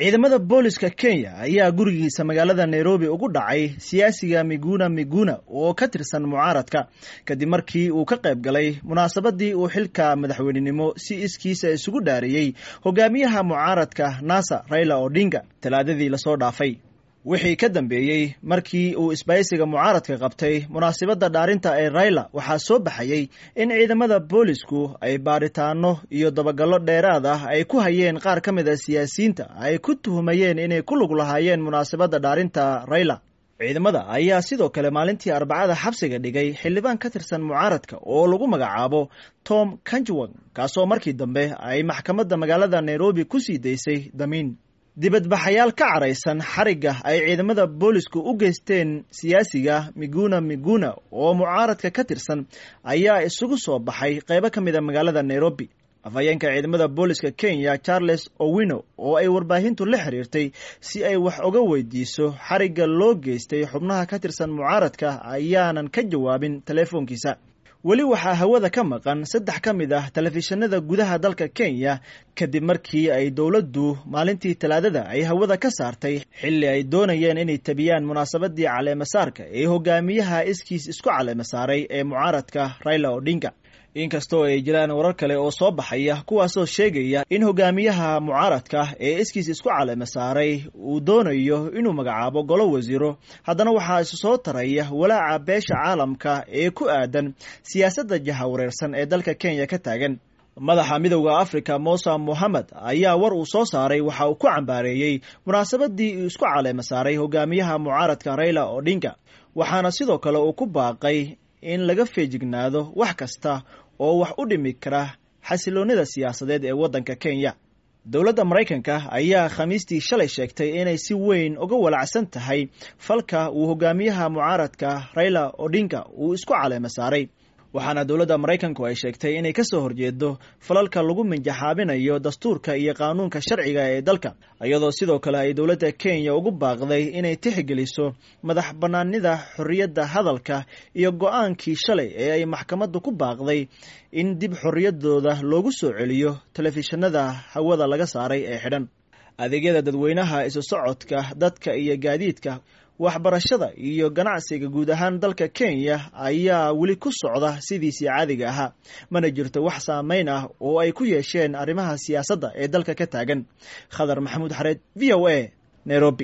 ciidamada booliska kenya ayaa gurigiisa magaalada nairobi ugu dhacay siyaasiga miguna miguna oo ka tirsan mucaaradka kadib markii uu ka qayb galay munaasabadii uu xilka madaxweynenimo si iskiisa isugu dhaariyey hogaamiyaha mucaaradka nasa raila odinga talaadadii lasoo dhaafay wixii ka dambeeyey markii uu isbaysiga mucaaradka qabtay munaasabadda dhaarinta ee raila waxaa soo baxayey in ciidamada boolisku ay baadhitaano iyo dabagallo dheeraad ah ay ku hayeen qaar ka mid a siyaasiyiinta ay ku tuhumayeen inay ku lug lahaayeen munaasabadda dhaarinta raila ciidamada ayaa sidoo kale maalintii arbacada xabsiga dhigay xildhibaan ka tirsan mucaaradka oo lagu magacaabo tom kanjwang kaasoo markii dambe ay maxkamadda magaalada nairobi ku sii daysay damiin dibadbaxayaal ka caraysan xarigga ay ciidamada boolisku u geysteen siyaasiga miguna miguna oo mucaaradka ka tirsan ayaa isugu soo baxay qaybo ka mid a magaalada nairobi afhayeenka ciidamada booliska kenya charles owino oo ay warbaahintu la xiriirtay si ay wax uga weydiiso xarigga loo geystay xubnaha ka tirsan mucaaradka ayaanan ka jawaabin teleefoonkiisa weli waxaa hawada ka maqan saddex ka mid ah telefishinada gudaha dalka kenya kadib markii ay dowladdu maalintii talaadada ay hawada ka saartay xilli ay doonayeen inay tabiyaan munaasabadii caleemasaarka ee hogaamiyaha iskiis isku caleemasaaray ee mucaaradka raila odinga inkastoo ay jiraan warar kale oo soo baxaya kuwaasoo sheegaya in hogaamiyaha mucaaradka ee iskiis isku caleema saaray uu doonayo inuu magacaabo golo wasiiro haddana waxaa isu soo taraya walaaca beesha caalamka ee ku aadan siyaasadda jahawareersan ee dalka kenya ka taagan madaxa midowda africa mosa mohamed ayaa war uu soo saaray waxa uu ku cambaareeyey munaasabadii uu isku caleema saaray hogaamiyaha mucaaradka raila odinga waxaana sidoo kale uu ku baaqay in laga feejignaado wax kasta oo wax u dhimi kara xasiloonnida siyaasadeed ee waddanka kenya dowladda maraykanka ayaa khamiistii shalay sheegtay inay si weyn uga walacsan tahay falka uu hogaamiyaha mucaaradka raila odinga uu isku caleema saaray waxaana dowladda maraykanku ay sheegtay inay ka soo horjeedo falalka lagu minjaxaabinayo dastuurka iyo qaanuunka sharciga ee dalka iyadoo sidoo kale ay dowladda kenya ugu baaqday inay tixgeliso madax bannaanida xorriyadda hadalka iyo go-aankii shalay ee ay maxkamaddu ku baaqday in dib xorriyaddooda loogu soo celiyo telefishinada hawada laga saaray ee xidhan adeegyada dadweynaha isu socodka dadka iyo gaadiidka waxbarashada iyo ganacsiga guud ahaan dalka kenya ayaa weli ku socda sidiisii caadiga ahaa mana jirto wax saameyn ah oo ay ku yeesheen arrimaha siyaasadda ee dalka ka taagan khadar maxamuud xareed v o a nairobi